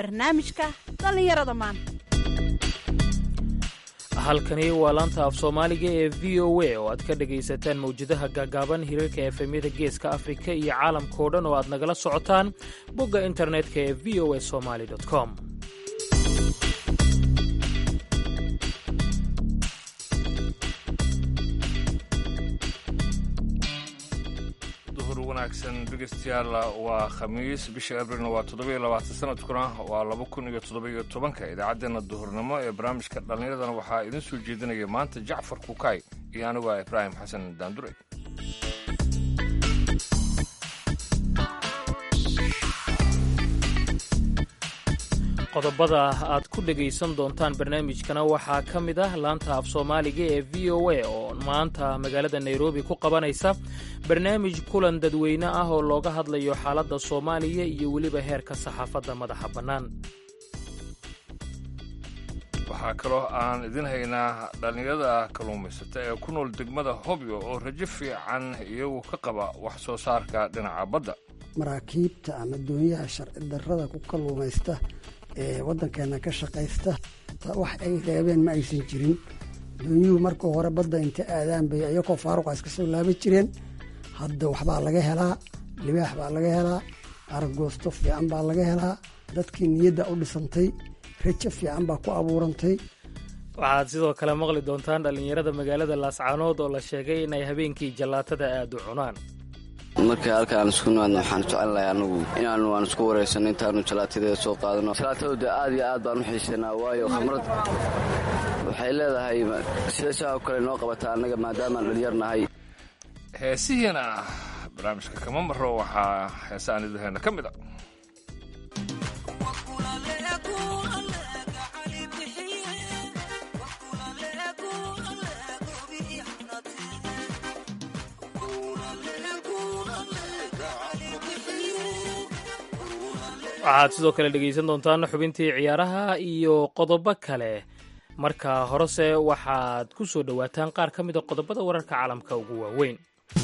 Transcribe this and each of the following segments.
barnaamijka dhallinyarada maanta halkani waa laanta af soomaaliga ee v o a oo aad ka dhegaysataan mawjadaha gaagaaban hirarka efemyada geeska afrika iyo caalamkao dhan oo aad nagala socotaan bogga internetka ee v o a somaly com duhur wanaagsan dhegeystayaal waa khamiis bisha abrilna waa toddobiyo labaatan sanadkuna waa laba kun iyo toddobiyo tobanka idaacaddeenna duhurnimo ee barnaamijka dhallinyaradana waxaa idin soo jeedinaya maanta jacfar kukaay iyo anigu ah ibraahim xasan daandure qodobada aad ku dhegaysan doontaan barnaamijkana waxaa ka mid ah laanta af soomaaliga ee v o a oo maanta magaalada nairobi ku qabanaysa barnaamij kulan dadweyne ah oo looga hadlayo xaaladda soomaaliya iyo weliba heerka saxaafadda madaxa bannaan waxaa kaloo aan idin haynaa dhallinyarada kalluumaysata ee ku nool degmada hobyo oo rajo fiican iyagu ka qaba wax soo saarka dhinaca badda maraakiibta ama doonyaha sharci darrada ku kalluumaysta ee waddankeena ka shaqaysta wax ay reebeen ma aysan jirin doonyuhu marka hore badda inta aadaan bay iyagoo faaruqa iska soo laaban jireen hadda waxbaa laga helaa libaax baa laga helaa aragoosto fiican baa laga helaa dadkii niyadda u dhisantay rajo fiican baa ku abuurantay waxaad sidoo kale maqli doontaan dhallinyarada magaalada laascaanood oo la sheegay inay habeenkii jallaatada aad u cunaan markii halkaan isku nimaadno waxaan jecelnahay anagu inaanu aan isku waraysanno intaanu jalaatadeeda soo qaadano jalaatada de aad iyo aad baan u xiisanaa waayo khamrad waxay leedahay sida saa oo kale noo qabata annaga maadaamaan dhalinyarnahay heesihiina barnaamijka kama maro waxaa heese aan idin hayna ka mid a waxaad sidoo kale dhegaysan doontaan xubintii ciyaaraha iyo qodobo kale marka horese waxaad ku soo dhowaataan qaar ka mida qodobada wararka caalamka ugu waaweyn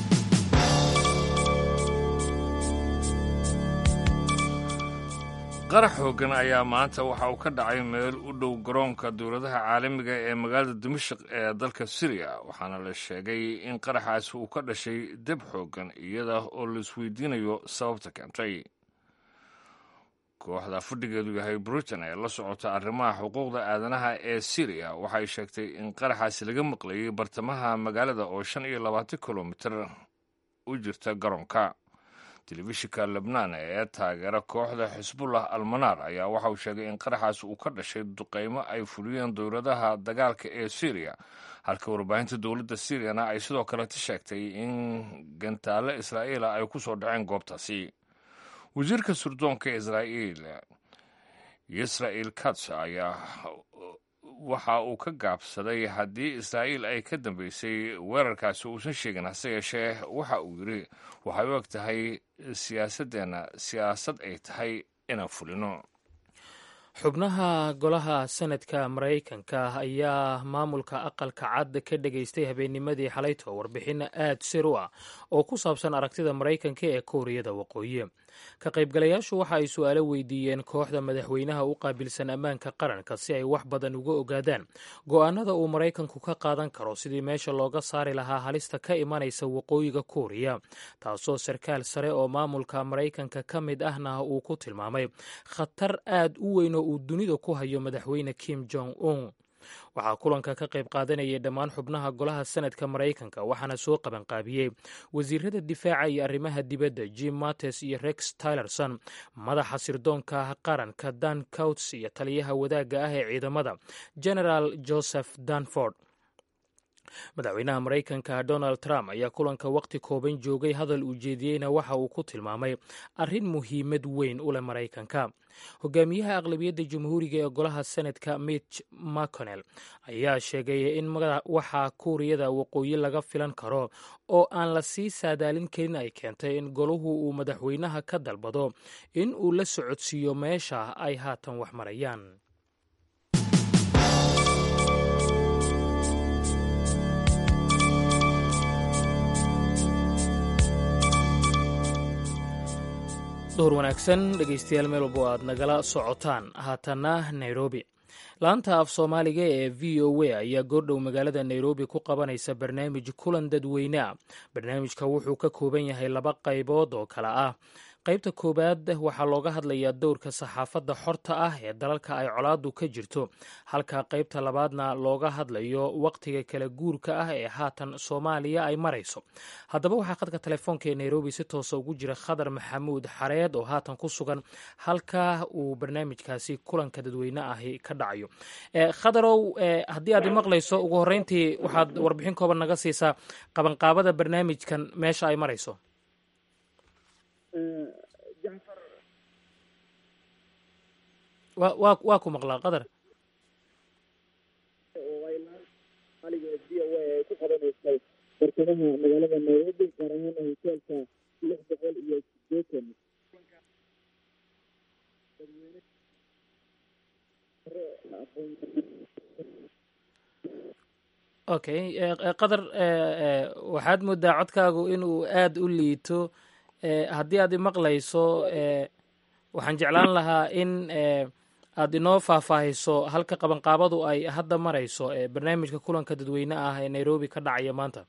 qarax xooggan ayaa maanta waxa uu ka dhacay meel u dhow garoonka dowladaha caalamiga ee magaalada dimashik ee dalka siriya waxaana la sheegay in qaraxaasi uu ka dhashay deb xooggan iyada oo la isweydiinayo sababta keentay kooxda fadhigeedu yahay britain ee la socota arrimaha xuquuqda aadanaha ee siriya waxay sheegtay in qaraxaasi laga maqlayay bartamaha magaalada oo shan iyo labaatan kilomitir u jirta garoonka telefishinka lebnaan ee taageera kooxda xisbullah almanaar ayaa waxa uu sheegay in qaraxaasi uu ka dhashay duqaymo ay fuliyeen dowladaha dagaalka ee siriya halka warbaahinta dowladda siriyana ay sidoo kaleta sheegtay in gantaale israa'iila ay ku soo dhaceen goobtaasi wasiirka surdoonka israa'iil israa'il kats ayaa waxa uu ka gaabsaday haddii israa'iil ay ka dambeysay weerarkaasi uusan sheegin hase yeeshee waxa uu yidhi waxay u eg tahay siyaasaddeenna siyaasad ay tahay inaan fulino xubnaha golaha senadka maraykanka ayaa maamulka aqalka cad ka dhegaystay habeennimadii xalayto warbixin aad sir u ah oo ku saabsan aragtida maraykanka ee kooriyada waqooyi ka qaybgalayaashu waxa ay su-aalo weydiiyeen kooxda madaxweynaha u qaabilsan ammaanka qaranka si ay wax badan uga ogaadaan go'aanada uu maraykanku ka qaadan karo sidii meesha looga saari lahaa halista ka imanaysa waqooyiga kooriya taasoo sarkaal sare oo maamulka maraykanka ka mid ahna uu ku tilmaamay khatar aad u weyn oo uu dunida ku hayo madaxweyne kim jong un waxaa kulanka ka qayb qaadanayay dhammaan xubnaha golaha senadka maraykanka waxaana soo qabanqaabiyey wasiirada difaaca iyo arrimaha dibadda jim mates iyo rex tylerson madaxa sirdoonka qaranka dan couts iyo taliyaha wadaagga ah ee ciidamada generaal joseph danford madaxweynaha maraykanka donald trump ayaa kulanka waqti kooban joogay hadal uu jeediyeyna waxa uu ku tilmaamay arrin muhiimad weyn u leh maraykanka hogaamiyaha aqlabiyadda jamhuuriga ee golaha senatka mitch mcconnell ayaa sheegay in waxa kuuriyada waqooyi laga filan karo oo aan la sii saadaalin karin ay keentay in golahu uu madaxweynaha ka dalbado in uu la socodsiiyo meesha ay haatan wax marayaan duhur wanaagsan dhegaystayaal meel walbo aad nagala socotaan haatanna nairobi laanta af soomaaliga ee v o a ayaa goordhow magaalada nairobi ku qabanaysa barnaamij kulan dadweyne a barnaamijka wuxuu ka kooban yahay laba qaybood oo kale ah qaybta koowaad waxaa looga hadlayaa dowrka saxaafadda xorta ah ee dalalka ay colaadu ka jirto halka qaybta labaadna looga hadlayo waqtiga kala guurka ah ee haatan soomaaliya ay marayso haddaba waxaa khadka telefoonka ee nairobi si toosa ugu jira khadar maxamuud xareed oo haatan ku sugan halka uu barnaamijkaasi kulanka dadweyne ahi ka dhacayo khadarow haddii aad imaqlayso ugu horreyntii waxaad warbixin kooban naga siisaa qabanqaabada barnaamijkan meesha ay marayso wa wa waa ku maqlaa qadar bartamaha magaalada nairobi gaar ahaan hoteelka lix boqol iyo sideetan okay qadar waxaad moodaa codkaagu inuu aada u liito haddii aad imaqlayso waxaan jeclaan lahaa in aad inoo faahfaahiso halka qabanqaabadu ay hadda marayso barnaamijka kulanka dadweyne ah ee nairobi ka dhacaya maanta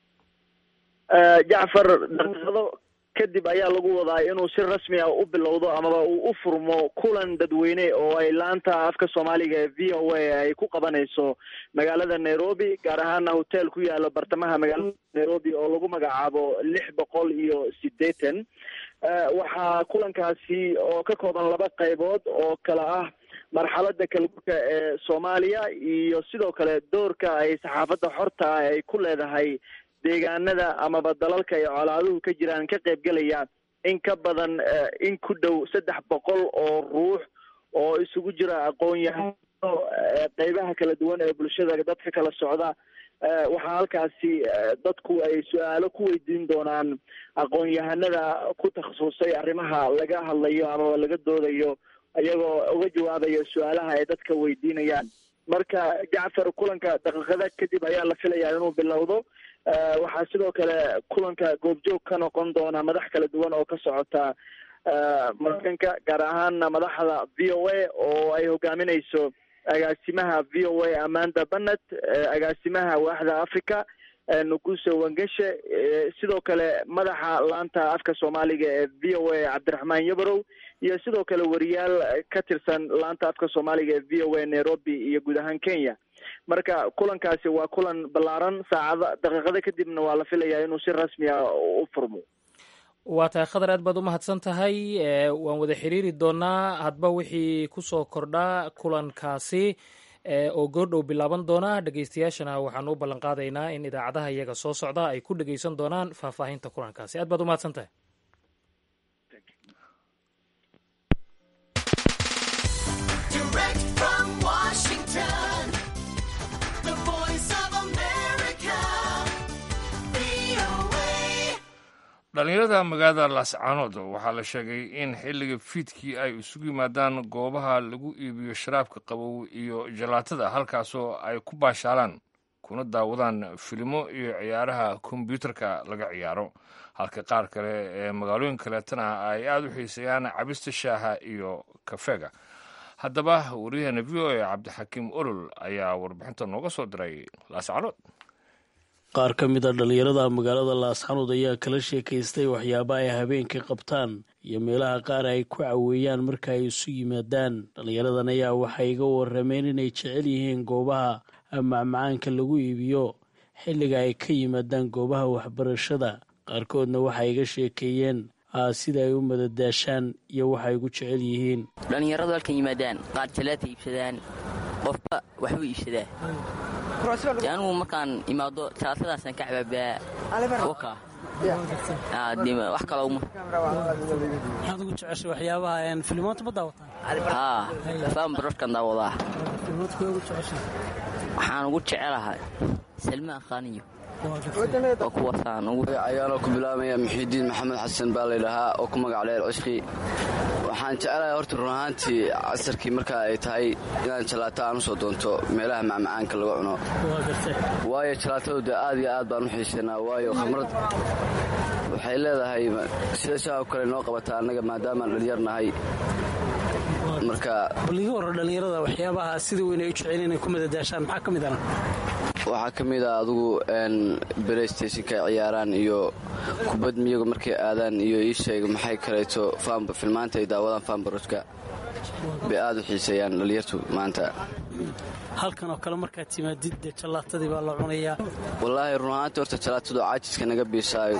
jacfar daqiiqado kadib ayaa lagu wadaa inuu si rasmi ah u bilowdo amaba uu u furmo kulan dadweyne oo ay laanta afka soomaaliga ee v o a ay ku qabanayso magaalada nairobi gaar ahaana hotel ku yaalo bartamaha magaalada nairobi oo lagu magacaabo lix boqol iyo sideetan waxaa kulankaasi oo ka kooban laba qaybood oo kala ah marxalada kalgurka ee soomaaliya iyo sidoo kale doorka ay saxaafadda xorta ah ay ku leedahay deegaanada amaba dalalka ay colaaduhu ka jiraan ka qaybgelaya in ka badan in ku dhow saddex boqol oo ruux oo isugu jira aqoon-yahano qeybaha kala duwan ee bulshada dadka kala socda waxaa halkaasi dadku ay su-aalo ku weydiin doonaan aqoon-yahanada ku takhasusay arrimaha laga hadlayo amaba laga doodayo iyagoo uga jawaabaya su-aalaha ay dadka weydiinayaan marka jacfar kulanka daqiiqada kadib ayaa la filayaa inuu bilowdo waxaa sidoo kale kulanka goobjoog ka noqon doona madax kala duwan oo ka socota markanka gaar ahaana madaxda v o a oo ay hogaaminayso agaasimaha v o a amanda banet agaasimaha waaxda africa nuguse wangeshe sidoo kale madaxa laanta afka soomaaliga ee v o a cabdiraxmaan yabarow iyo sidoo kale wariyaal ka tirsan laanta afka soomaaliga ee v o a nairobi iyo guud ahaan kenya marka kulankaasi waa kulan ballaaran saacada daqiiqada kadibna waa la filayaa inuu si rasmi ah u furmo waa tahay khadar aad baad u mahadsan tahay waan wada xiriiri doonaa hadba wixii kusoo kordhaa kulankaasi oo goordhow bilaaban doona dhegeystayaashana waxaan u ballan qaadaynaa in idaacadaha iyaga soo socda ay ku dhegeysan doonaan faahfaahinta kulankaasi aad baad u mahadsan tahay dhallinyarada magaalada laascaanood waxaa la sheegay in xilliga fiidkii ay isugu yimaadaan goobaha lagu iibiyo sharaabka qabow iyo jalaatada halkaasoo ay ku baashaalaan kuna daawadaan filimo iyo ciyaaraha kombyuutarka laga ciyaaro halka qaar kale ee magaalooyin kaleetana ay aada u xiiseeyaan cabista shaaha iyo kafeega haddaba wariyaheena v o a cabdixakiim olol ayaa warbixinta nooga soo diray laascaanood qaar ka mid a dhallinyarada magaalada laasxanood ayaa kala sheekaystay waxyaaba ay habeenkii qabtaan iyo meelaha qaar ay ku caweeyaan marka ay isu yimaadaan dhallinyaradan ayaa waxay iga warameen inay jecel yihiin goobaha macmacaanka lagu iibiyo xilliga ay ka yimaadaan goobaha waxbarashada qaarkoodna waxay iga sheekeeyeen sida ay u madadaashaan iyo waxay ugu jecel yihiin dhallinyaradu halkan yimaadaan qaar jalaata iibsadaan qofba waxbuu iibsadaa anugu markaan imaado jalaatadaasaan ka cabaabaa waka wax kaloo maxaad ugu jeceshay waxyaabaha filmoonta ma daawataan haa faan barorkan daawadaa waxaan ugu jecelahay salmaan khaaniyo oo kuwaasaan ugu ayaanoo ku bilaabaya muxiidiin maxamed xasan baa laydhahaa oo ku magac dheer cishqi waxaan jecelahay horta run ahaantii casarkii marka ay tahay inaan jalaato aan u soo doonto meelaha macmacaanka laga cuno waayo jalaatadu dee aad iyo aad baan u xiisanaa waayo khamrad waxay leedahay sida saa oo kale noo qabata annaga maadaamaan dhalinyar nahay marka baliga hore dhallinyarada waxyaabaha sida weyn ay u jecel inay ku madadaashaan maxaa ka mid ana waxaa ka mid a adugu belaystationka ay ciyaaraan iyo kubad miyagu markay aadaan iyo ii sheeg maxay kaleeto filmaanta ay daawadaan faambarojka bay aad u xiiseeyaan dhalinyartu maanta halkan oo kale markaad timaadid dee jallaatadii baa la cunayaa wallaahi run ahaantii horta jalaatadu caajiska naga biisaayo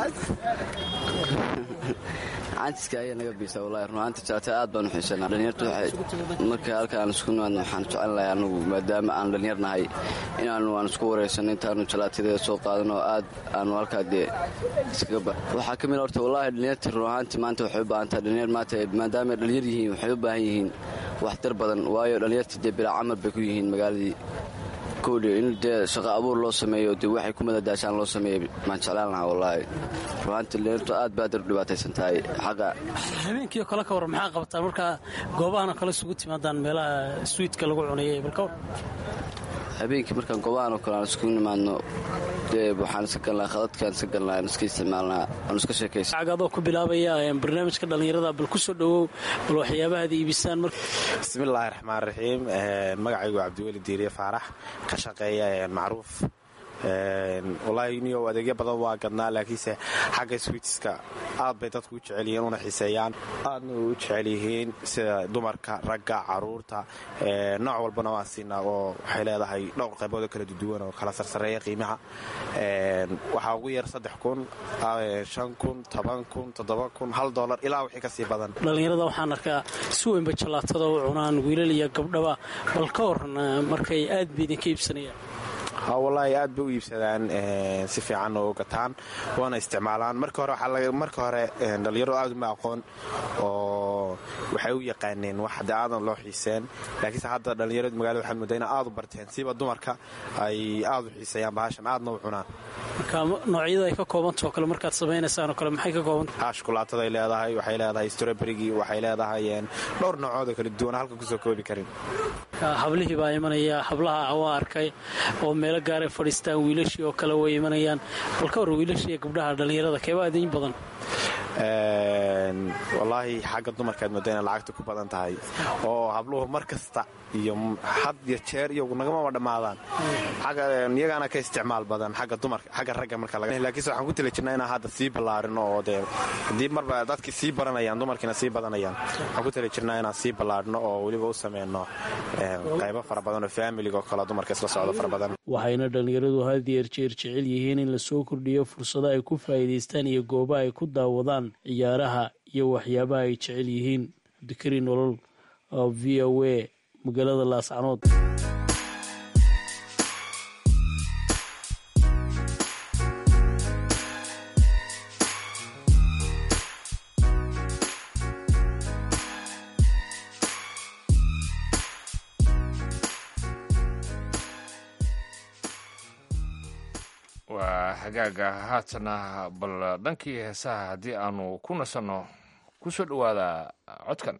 caajiska ayaa naga biisaa wallahi run ahaantii jalaatada aad baan u xiisanaa dhalinyartu marka halka aan isku nimaadno waxaan jecel lahay anagu maadaama aan dhalinyar nahay inaanu aan isku waraysanno intaanu jalaatadeeda soo qaadano aad aanu halkaa dee iskaga ba waxaa ka mid horta wallaahi dhalinyartii run ahaantii maanta waxay u baahan tahay dhalinyar maanta maadaama ay dhalinyar yihiin waxay u baahan yihiin waxtar badan waayo dhalinyartii dee bilaa camal bay ku yihiin magaaladii kowdhi in dee shaqo abuur loo sameeyo dee waxay ku madadaashaan loo sameeyey maan jeclaan lahaa wallaahi ruhaantii dhalinyartu aad baad u dhibaataysan tahay xaqa habeenkii oo kale ka warran maxaa qabataan markaa goobahan oo kale isugu timaadaan meelaha swiidka lagu cunayay balka war habeenkii markaan goobahan oo kale aan isku nimaadno dee waxaan iska galnaa khadadkaan iska galnaa aan iska isticmaalnaa aan iska sheekaysa adoo ku bilaabaya barnaamijka dhallinyarada bal ku soo dhowow bal waxyaabahaad iibisaan bismillaahi raxmaan raxiim magacaygu cabdiweli diiriye faarax ka shaqeeya macruuf wallaahi niyo adeegyo badan waa gadnaa laakiinse xagga swiitiska aad bay dadku u jecel yihiin una xiiseeyaan aadna u jecel yihiin sida dumarka ragga caruurta nooc walbana waan siinaa oo waxay leedahay dhowr qayboodoo kala duduwan oo kala sarsareeya qiimaha waxaa ugu yar saddex kun shan kun toban kun toddoba kun hal doolar ilaa wixii kasii badan dhallinyarada waxaan arkaa si weynba jallaatada u cunaan wiilal iyo gabdhaba bal ka waran markay aad ba idinka iibsanayaan wallaahi aad bay u iibsadaan si fiican oo gataan waana isticmaalaan marka hore marka hore dhallinyaro aad uma aqoon oo waxay u yaqaaneen wax de aadan loo xiiseen laakiinse hadda dhallinyarada magaalada waxaad moodaa ina aad u barteen siba dumarka ay aad u xiiseeyaan bahashan aadna u cunaan marka noocyada ay ka koobantao kale markaad samaynaysaan oo kale maxay ka koobanta shukulaataday leedahay waxay leedahay stroberigii waxay leedahay dhowr noocood oo kala duwan halka kusoo koobi karin hablihii baa imanaya hablaha waa arkay oo meelo gaaray fadhiistaan wiilashii oo kale way imanayaan bal ka war wiilashii iyo gabdhaha dhallinyarada keebaa idin badan wallaahi xagga dumarkaad mooda inay lacagta ku badan tahay oo habluhu mar kasta iyo had iyo jeer iyo nagamama dhammaadaan iyagaana ka isticmaal badan xagga dumarka xagga ragga marka laakiinse waxaan ku tali jirnaa inaan hadda sii ballaarino oo dee haddii marba dadkii sii baranayaan dumarkiina sii badanayaan waxaan ku tali jirnaa inaan sii ballaarino oo weliba u sameyno qaybo fara badan oo faamiliga oo kale dumarka isla socdo fara badan waxayna dhallinyaradu had yeer jeer jecel yihiin in lasoo kordhiyo fursado ay ku faa'iidaystaan iyo gooba ay ku daawadaan ciyaaraha iyo waxyaabaha ay jecel yihiin abdikari nolol oo v o a magaalada laascanood waa hagaaga haatana bal dhankii heesaha haddii aanu ku nasanno ku soo dhowaada codkan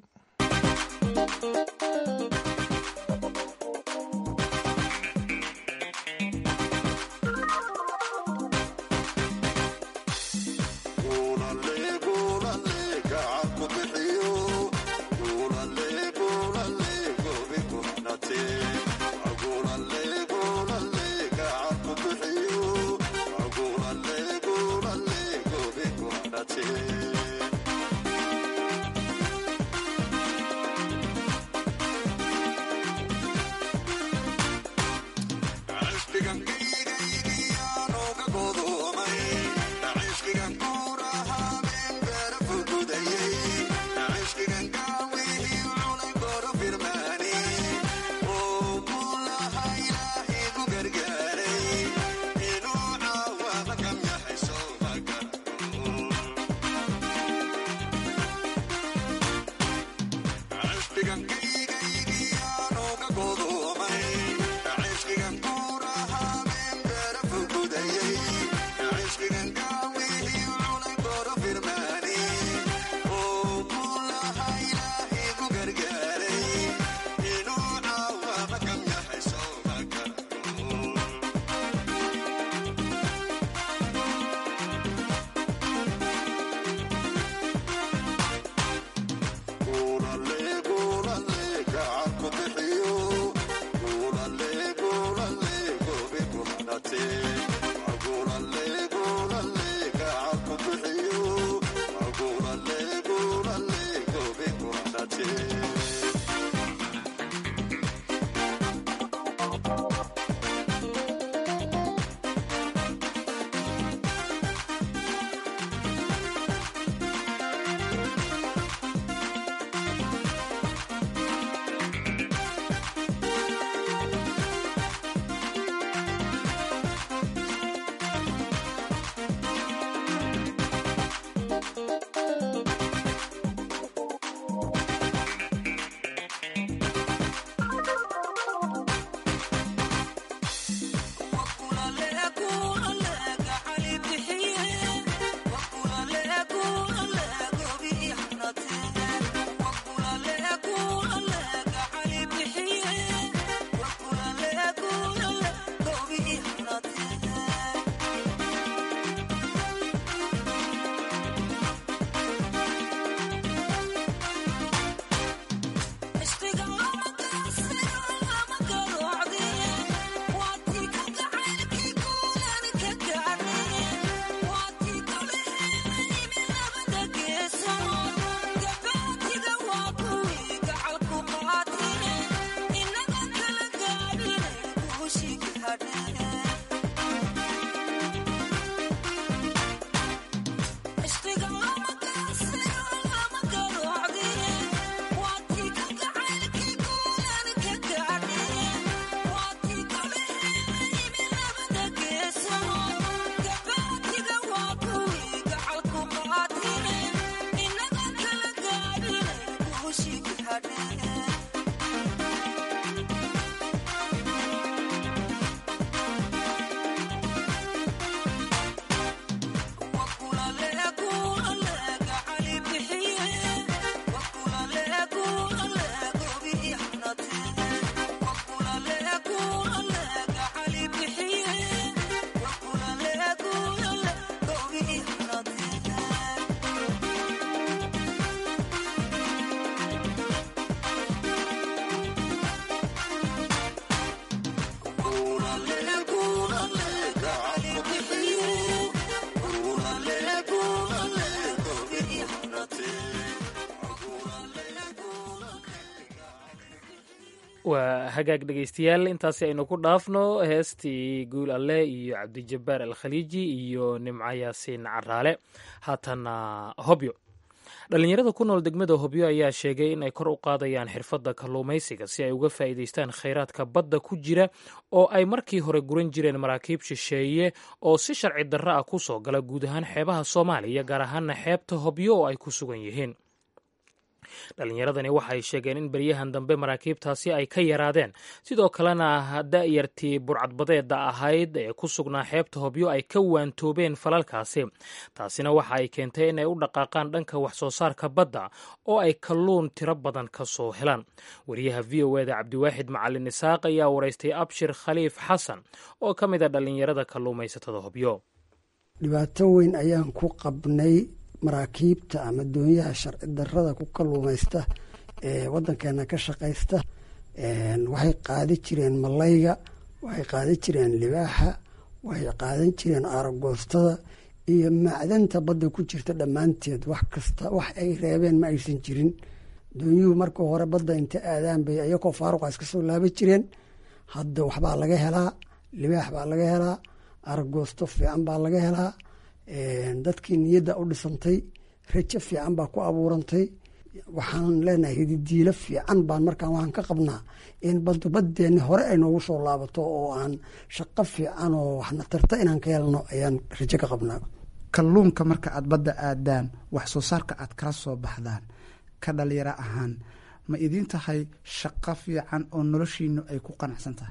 waa hagaag dhegeystayaal intaasi aynu ku dhaafno heestii guul alle iyo cabdijabbaar alkhaliiji iyo nimco yaasiin caraale haatana hobyo dhallinyarada ku nool degmada hobyo ayaa sheegay in ay kor u qaadayaan xirfadda kalluumaysiga si ay uga faa'iidaystaan khayraadka badda ku jira oo ay markii hore guran jireen maraakiib shisheeye oo si sharci darro ah ku soo gala guud ahaan xeebaha soomaaliya gaar ahaana xeebta hobyo oo ay ku sugan yihiin dhallinyaradani waxay sheegeen in beryahan dambe maraakiibtaasi ay ka yaraadeen sidoo kalena da'yartii burcadbadeeda ahayd ee ku sugnaa xeebta hobyo ay ka waantoobeen falalkaasi taasina waxa ay keentay inay u dhaqaaqaan dhanka wax soo saarka badda oo ay kalluun tiro badan ka soo helaan wariyaha v o eda cabdiwaaxid macalin isaaq ayaa waraystay abshir khaliif xasan oo ka mid a dhallinyarada kalluumaysatada hobyo dhibaato weyn ayaan ku qabnay maraakiibta ama doonyaha sharci darada ku kalluumaysta ee wadankeena ka shaqaysta waxay qaadi jireen malayga waxay qaadi jireen libaaxa waxay qaadan jireen aaragoostada iyo macdanta badda ku jirta dhammaanteed wax kasta wax ay reebeen ma aysan jirin doonyuhu marka hore badda inta aadaan bay iyakoo faaruqa iska soo laaban jireen hadda waxbaa laga helaa libaax baa laga helaa aaragoosto fiican baa laga helaa dadkii niyadda u dhisantay rajo fiican baa ku abuurantay waxaan leenahay hididiilo fiican baan markaan waxaan ka qabnaa in baddu baddeenni hore ay noogu soo laabato oo aan shaqo fiican oo waxna tarta inaan ka helno ayaan rajo ka qabnaa kalluunka marka aad badda aadaan wax soo saarka aad kala soo baxdaan ka dhalinyaro ahaan ma idiin tahay shaqo fiican oo noloshiinu ay ku qanacsan tahay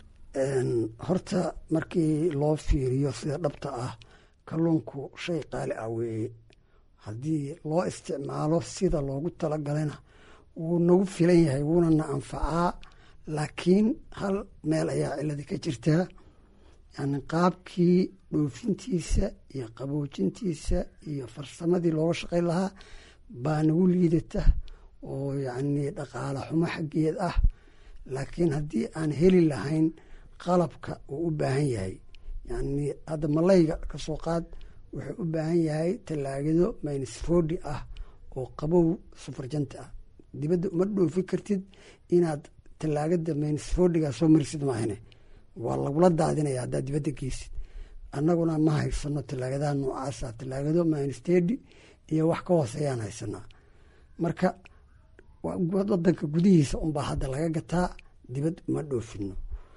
horta markii loo fiiriyo sida dhabta ah kalluunku shay qaali ah weeye haddii loo isticmaalo sida loogu talagalana wuu nagu filan yahay wuuna na anfacaa laakiin hal meel ayaa ciladi ka jirtaa yani qaabkii dhoofintiisa iyo qaboojintiisa iyo farsamadii looga shaqayn lahaa baa nagu liidata oo yacni dhaqaale xumo xaggeed ah laakiin haddii aan heli lahayn qalabka uu u baahan yahay yani hadda malayga kasoo qaad wuxuu u baahan yahay tallaagado minisfodi ah oo qabow sufarjanta ah dibadda uma dhoofi kartid inaad tallaagada minisfodiga soo marisid maahane waa lagula daadinaya haddaad dibadda geysid annaguna ma haysano tallaagadaha noocaasa tallaagado minstedi iyo wax ka hooseeyaan haysanaa marka wadanka gudihiisa unbaa hadda laga gataa dibad uma dhoofino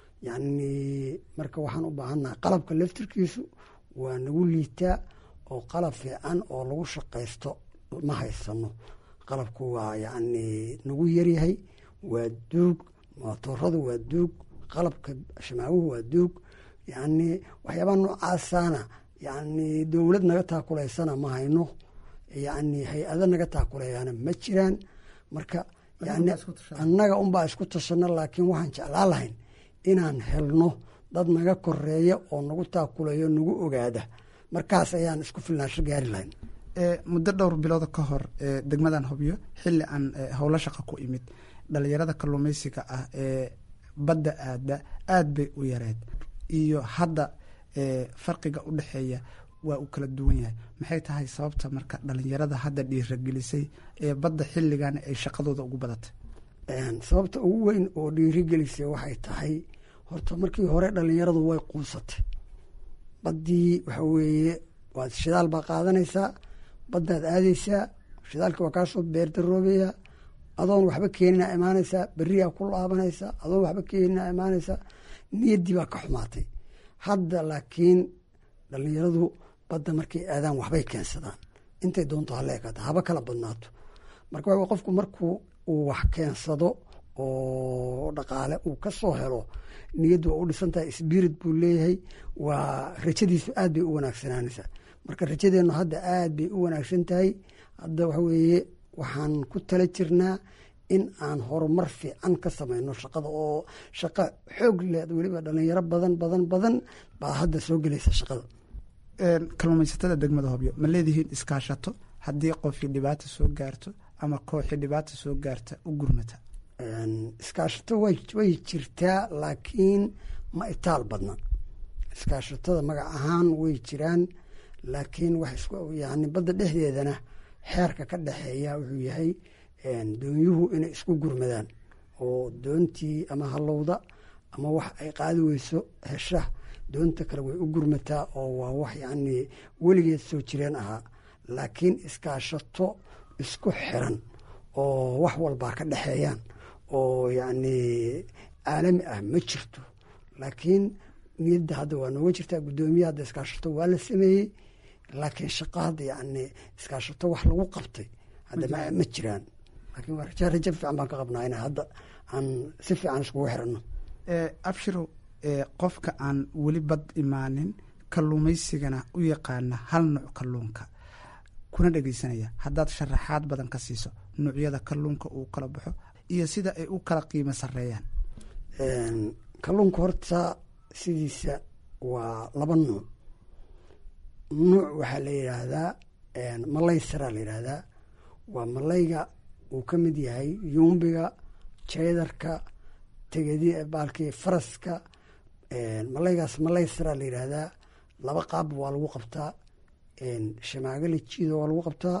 yacni marka waxaan u baahannaha qalabka laftirkiisu waa nagu liitaa oo qalab fiican oo lagu shaqaysto ma haysano qalabku waa yacni nagu yaryahay waa duug mootoradu waa duug qalabka shamaawuhu waa duug yacni waxyaabaha noocaasana yacni dowlad naga taakulaysana ma hayno yacni hay-ado naga taakuleeyaana ma jiraan marka yani annaga unbaa isku tashano laakiin waxaan jeclaan lahayn inaan helno dad naga koreeya oo nagu taakuleeyo nagu ogaada markaas ayaan isku filnaansho gaari lahayn muddo dhowr bilooda ka hor degmadan hobyo xilli aan howlo shaqa ku imid dhalinyarada kalluumeysiga ah ee badda aada aada bay u yareed iyo hadda farqiga u dhexeeya waa uu kala duwan yahay maxay tahay sababta marka dhalinyarada hadda dhiiragelisay ee badda xilligan ay shaqadooda ugu badatay sababta ugu weyn oo dhiirigelisay waxay tahay horta markii hore dhalinyaradu way quusatay baddii waxa weeye waad shidaal baa qaadanaysaa baddaad aadaysaa shidaalkii waa kaasoo beerdaroobaya adoon waxba keenina imaanaysaa beriyaa ku laabanaysaa adoon waxba keenina imaanaysaa niyaddii baa ka xumaatay hadda laakiin dhalinyaradu badda markay aadaan waxbay keensadaan intay doonto hala ekata haba kala badnaato marka waa qofku markuu uu wax keensado oo dhaqaale uu ka soo helo niyaddu waa u dhisan tahay sbirit buu leeyahay waa rajadiisu aad bay u wanaagsanaanaysaa marka rajadeennu hadda aad bay u wanaagsan tahay hadda waxa weeye waxaan ku tala jirnaa in aan horumar fiican ka samayno shaqada oo shaqo xoog leh weliba dhalinyaro badan badan badan baa hadda soo gelaysa shaqada kalluumaysatada degmada hobyo ma leedihiin iskaashato haddii qofkii dhibaata soo gaarto ama kooxii dhibaata soo gaarta u gurmata iskaashato way jirtaa laakiin ma itaal badna iskaashatada magac ahaan way jiraan laakiin yani badda dhexdeedana xeerka ka dhexeeya wuxuu yahay doonyuhu inay isku gurmadaan oo doontii ama halowda ama wax ay qaadi weyso hesha doonta kale way u gurmataa oo waa wax yacni weligeed soo jireen ahaa laakiin iskaashato isku xiran oo wax walbaa ka dhexeeyaan oo yacni caalami ah ma jirto laakiin niyadda hadda waa nooga jirtaa guddoomiye hadda iskaashato waa la sameeyey laakiin shaqo hadda yacni iskaashato wax lagu qabtay hadda ma jiraan laakiin waa raja raja fiican baan ka qabnaa in hadda aan si fiican iskugu xiranno abshirow qofka aan weli bad imaanin kalluumaysigana u yaqaana hal nuuc kalluunka kuna dhegeysanaya haddaad sharaxaad badan ka siiso nuucyada kalluunka uu kala baxo iyo sida ay u kala qiimo sareeyaan kalluunka horta sidiisa waa laba nuuc nuuc waxaa la yidhaahdaa malay saraa la yidhaahdaa waa malayga uu ka mid yahay yuumbiga jeedarka tegadi baalkii faraska malaygaas malay saraa la yidhaahdaa laba qaab waa lagu qabtaa shamaagali jiida waa lagu qabtaa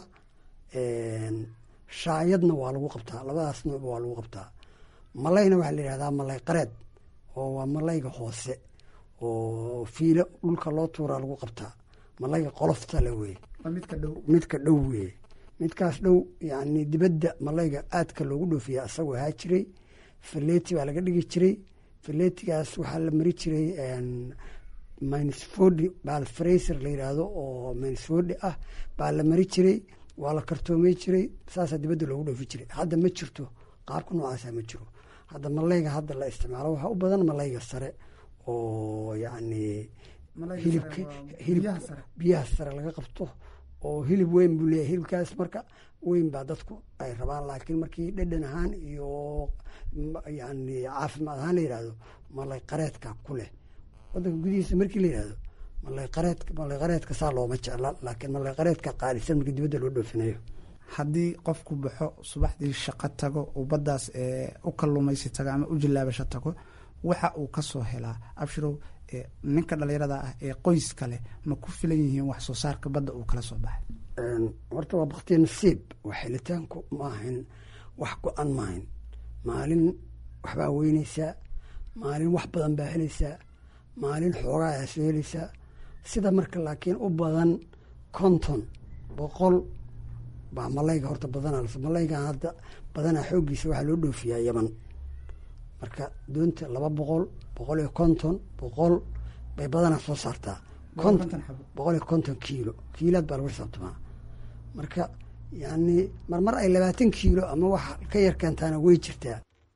shaayadna waa lagu qabtaa labadaas nuucba waa lagu qabtaa malayna waxaa la yidhahdaa malay qareed oo waa malayga hoose oo fiilo dhulka loo tuuraa lagu qabtaa malayga qolofta le weye midka dhow weye midkaas dhow yani dibadda malayga aadka loogu dhoofiya asagoo ahaa jiray faleti baa laga dhigi jiray faletigaas waxaa la mari jiray minsfodi baal fraser la yidhaahdo oo minsfodi ah baa la mari jiray waa la kartoomey jiray saasaa dibadda loogu dhoofi jiray hadda ma jirto qaabka noocaasa ma jiro hadda malayga hadda la isticmaalo waxaa u badan malayga sare oo yacni hilibka hilib biyaha sare laga qabto oo hilib weyn buu leeyahy hilibkaas marka weyn baa dadku ay rabaan laakiin markii dhedhan ahaan iyo yani caafimaad ahaan la yidhahdo malay qareedka ku leh wadanka gudihiisa markii la yidhahdo malay qareed malay qareedka saa looma jecla laakiin malay qareedka qaalisan markii dibadda loo dhoofinayo haddii qofku baxo subaxdii shaqo tago uu baddaas u kalluumaysi tago ama u jilaabasho tago waxa uu ka soo helaa abshirow ninka dhalinyarada ah ee qoyska leh ma ku filan yihiin wax soo saarka badda uu kala soo baxay horta waa baktiya nasiib waa xilitaanku ma ahayn wax go-an maahayn maalin waxbaa weynaysaa maalin wax badan baa helaysaa maalin xoogaa aa soo helaysaa sida marka laakiin u badan konton boqol baa malayga horta badanaa malaygan hadda badanaa xooggiisa waxaa loo dhoofiyaa yaman marka doonta laba boqol boqol iyo konton boqol bay badanaa soo saartaa boqol iyo konton kiilo kiilaad baa lagu xisaabtamaa marka yani marmar ay labaatan kiilo ama wax ka yar keentaana way jirtaa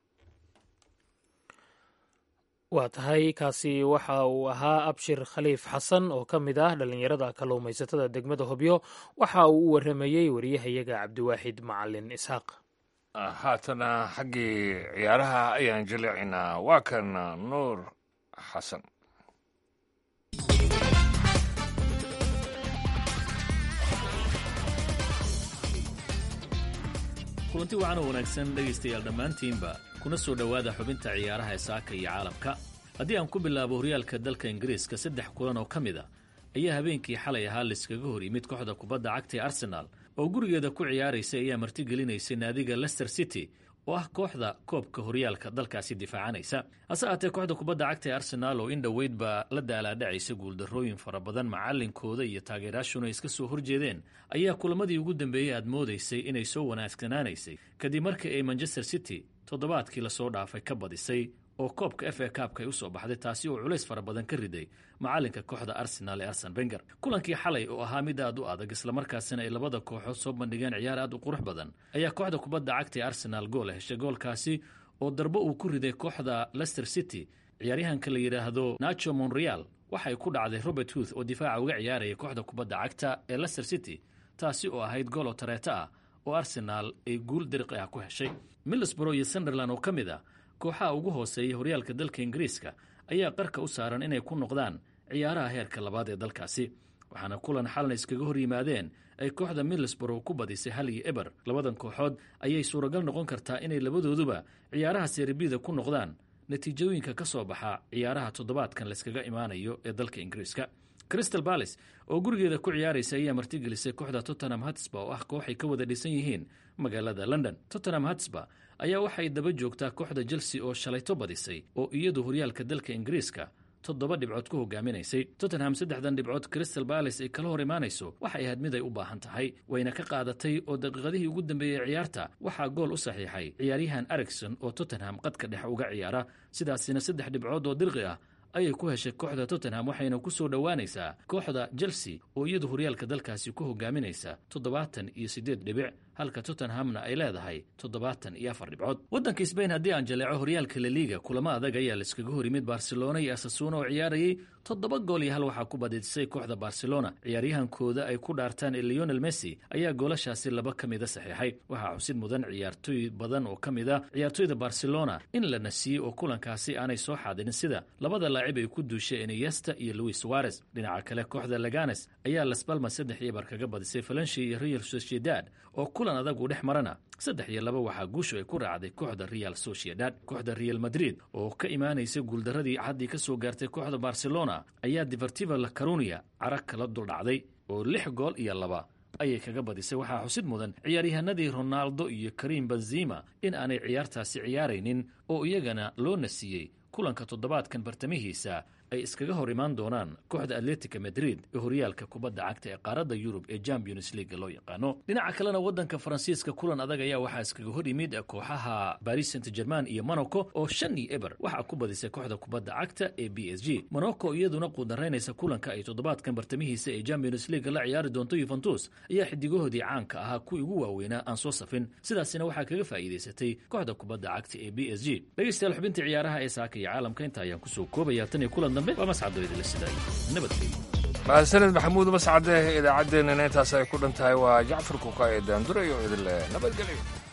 waa tahay kaasi waxa uu ahaa abshir khaliif xasan oo ka mid ah dhallinyarada kalluumaysatada degmada hobyo waxa uu u waramayey wariyahayaga cabdiwaaxid macalin isxaaq haatana xaggii ciyaaraha ayaan jaleecinaa waa kan nuur xasan kulanti wacan oo wanaagsan dhegaystayaal dhammaantiinba kuna soo dhowaada xubinta ciyaaraha ee saaka iyo caalamka haddii aan ku bilaabo horyaalka dalka ingiriiska saddex kulan oo ka mid a ayaa habeenkii xalay ahaa layskaga hor yimid kooxda kubadda cagta ee arsenaal oo gurigeeda ku ciyaaraysay ayaa martigelinaysay naadiga lester city oo ah kooxda koobka horyaalka dalkaasi difaacanaysa hase aatee kooxda kubadda cagta ee arsenaal oo in dhoweydba la daalaadhacaysa guuldarrooyin fara badan macalinkooda iyo taageeraashuna iska soo horjeedeen ayaa kulamadii ugu dambeeyey aad moodaysay inay soo wanaagsanaanaysay kadib markii ay manchester city toddobaadkii lasoo dhaafay ka badisay oo koobka f a kaabka ay u soo baxday taasi oo culays fara badan ka riday macalinka kooxda arsenaal ee arsen benger kulankii xalay oo ahaa mid aad u adag islamarkaasina ay labada kooxood soo bandhigeen ciyaar aad u qurux badan ayaa kooxda kubadda cagta ee arsenaal gool heshay goolkaasi oo darbo uu ku riday kooxda lester city ciyaaryahanka la yidhaahdo nacho monreal waxay ku dhacday robert huth oo difaaca uga ciyaaraya kooxda kubadda cagta ee lester city taasi oo ahayd gool oo tareeto ah oo arsenaal ay guul dariqi ah ku heshay middlesborough iyo sunderland oo ka mid ah kooxaha ugu hooseeya horyaalka dalka ingiriiska ayaa qarka u saaran inay ku noqdaan ciyaaraha heerka labaad ee dalkaasi waxaana kulan xalna iskaga hor yimaadeen ay kooxda middlesborough ku badisay hal iyo eber labadan kooxood ayay suuragal noqon kartaa inay labadooduba ciyaaraha serbida ku noqdaan natiijooyinka ka soo baxa ciyaaraha toddobaadkan layskaga imaanayo ee dalka ingiriiska crystal balis oo gurigeeda ku ciyaaraysa ayaa martigelisay kooxda tottenham hatsba oo ah kooxay ka wada dhisan yihiin magaalada london tottenham hatsba ayaa waxay daba joogtaa kooxda chelsea oo shalayto badisay oo iyadu horyaalka dalka ingiriiska toddoba dhibcood ku hogaaminaysay tottenham saddexdan dhibcood crystal balis ay kala hor imaanayso waxay ahayd mid ay u baahan tahay wayna ka qaadatay oo daqiiqadihii ugu dambeeyey ciyaarta waxaa gool u saxiixay ciyaaryahan ericson oo tottenham qadka dhexe uga ciyaara sidaasina saddex dhibcood oo dirqi ah ayay ku heshay kooxda tottenham waxayna ku soo dhowaanaysaa kooxda chelsea oo iyadu horyaalka dalkaasi ku hogaaminaysa toddobaatan iyo siddeed dhibic halka tottenhamna ay leedahay toddobaatan iyo afar dhibcood waddanka sbain haddii aan jaleeco horyaalka laliga kulamo adag ayaa laiskaga hor yimid barcelona iyo asasuuna oo ciyaarayay toddoba gool iyo hal waxaa ku badisay kooxda barcelona ciyaaryahankooda ay ku dhaartaan ee leonel messi ayaa goolashaasi laba ka mida saxiixay waxaa xusid mudan ciyaartooy badan oo ka mid a ciyaartooyda barcelona in la nasiiyey oo kulankaasi aanay soo xaadirin sida labada laacib ay ku duushay eneyesta iyo louis suarez dhinaca kale kooxda laganes ayaa las balma saddex iyo bar kaga badisay falanshi iyo real sociedad oo kulan adag uu dhex marana saddex iyo laba waxaa guushu ay ku raacday kooxda real sociedad kooxda real madrid oo ka imaanaysa guuldaradii caddii ka soo gaartay kooxda barcelona ayaa divertiva la carunia cara kala duldhacday oo lix gool iyo laba ayay kaga badisay waxaa xusid mudan ciyaaryahanadii ronaldo iyo karim benzima in aanay ciyaartaasi ciyaaraynin oo iyagana loo nasiiyey kulanka toddobaadkan bartamihiisa ay iskaga hor imaan doonaan kooxda atletica madrid ee horyaalka kubadda cagta ee qaaradda yurub ee champions leaga loo yaqaano dhinaca kalena waddanka faransiiska kulan adag ayaa waxaa iskaga hor yimid kooxaha baris saint german iyo monaco oo shan iyo eber waxaa ku badisay kooxda kubadda cagta ee b s g monaco iyaduna quudaraynaysa kulanka ay toddobaadkan bartamihiisa ee champions leaga la ciyaari doonto yuventus ayaa xidigahoodii caanka ahaa kuwii ugu waaweynaa aan soo safin sidaasina waxaa kaga faa'iidaysatay kooxda kubadda cagta ee b s g dhegeystayaal xubinta ciyaaraha ee saaka iyo caalamka inta ayaan kusoo koobaya tan iyo kulan dambe waa mascado idila sidaa nabadgelyo mahadsaned maxamuud mascade idaacaddeenana intaas ay ku dhan tahay waa jacfar kuka ee daandura iyo idinle nabadgelyo